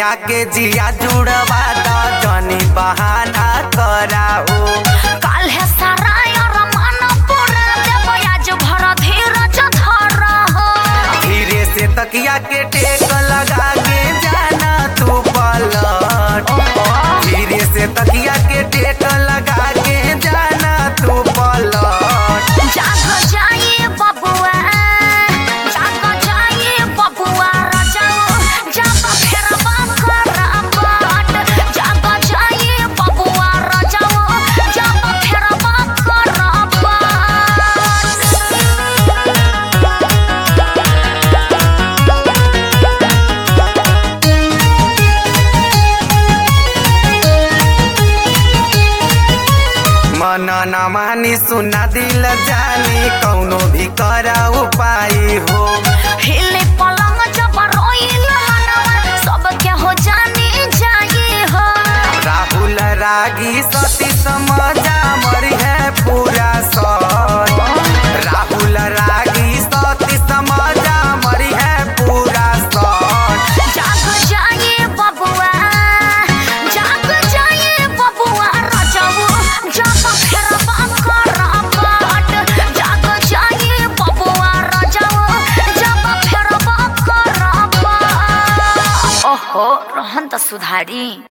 सैया के जिया जुड़वा द जनी बहाना कराओ काल है सारा यार मन पूरा देव आज भर धीरज धर हो धीरे से तकिया के टेक लगा के जाना तू पलट धीरे से तकिया के टेक लगा के जाना तू पलट जाग जाइए बबुआ जाग जाइए बबुआ राजाओ जब फेरबा करबाट जाग जाइए बबुआ राजाओ जब फेरबा करबाट मन न मानी सुना दिल जानी कौनो भी करा उपाय हो हिले पलंग जब रोइल मनवा सबके हो जानी जाई हो राहुल रागी सती समझा मरी है पूरा सच राहुल रागी सती समझा मरी है पूरा सच जाग जाइए बबुआ जाग जाइए बबुआ राजाओ जब फेरबा करबाट जाग जाइए बबुआ राजाओ जब फेरबा करबाट ओहो रहन त सुधारी